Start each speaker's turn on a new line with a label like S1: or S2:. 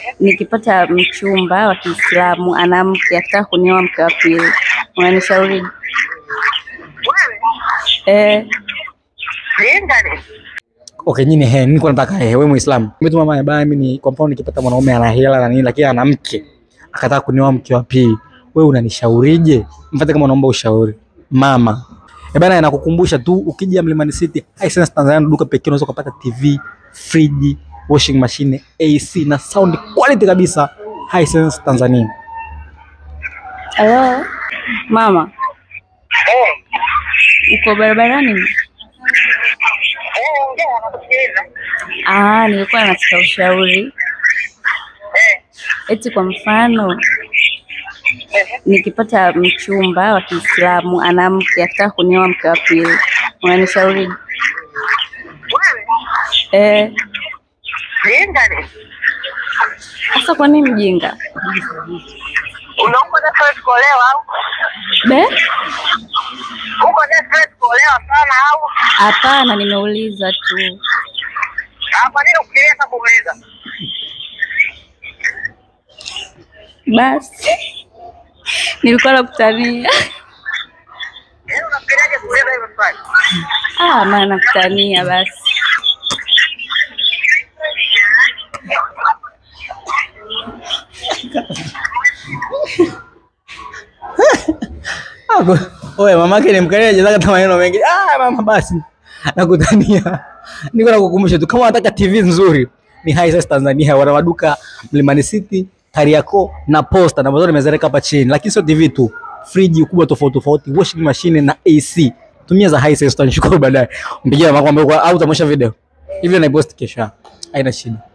S1: nikipata mchumba wa Kiislamu ana mke akitaka kunioa mke wa pili, unanishauri
S2: Wewe
S1: eh?
S2: Lingane.
S3: Okay, nyinyi he, niko nataka he, wewe Muislamu. Mimi tu mama baya, mimi ni kwa mfano nikipata mwanaume ana hela na nini lakini ana mke akataka kunioa mke wa pili, wewe unanishaurije? Mfate kama unaomba ushauri. Mama. Eh bana, nakukumbusha tu ukija Mlimani City, Hisense Tanzania ndo duka pekee unaweza kupata TV, friji, washing machine, AC na sound quality kabisa. Hisense Tanzania.
S1: Halo mama,
S2: Eh.
S1: uko barabarani?
S2: Eh, ongea nakusikiliza.
S1: Ah, nilikuwa nataka ushauri.
S2: Eh.
S1: Eti kwa mfano
S2: Eh.
S1: nikipata mchumba wa Kiislamu ana mke akitaka kunioa mke wa pili, unanishauri
S2: Wewe
S1: eh?
S2: Lingane.
S1: Sasa kwa nini mjinga
S2: Unaomba desperate kuolewa au?
S1: be?
S2: Uko desperate kuolewa sana au?
S1: Hapana, nimeuliza tu.
S2: Ah, Kwa nini ukilia hata kumuuliza?
S1: Basi nilikuwa nakutania.
S2: Yaani unafikiriaje kuuliza hivyo swali?
S1: Ah, maana nakutania basi.
S3: Ako, oye mamake ni mkali anacheza hata maneno mengi. Ah mama basi. Nakutania. Niko nakukumbusha tu kama unataka TV nzuri ni Hisense Tanzania wana maduka Mlimani City, Kariakoo na Posta na mazuri nimezereka hapa chini. Lakini sio TV tu. Friji ukubwa tofauti tofauti, washing machine na AC. Tumia za Hisense tutanishukuru baadaye. Mpigie mama kwamba au utamwonyesha video. Hivi na post kesho. Haina shida.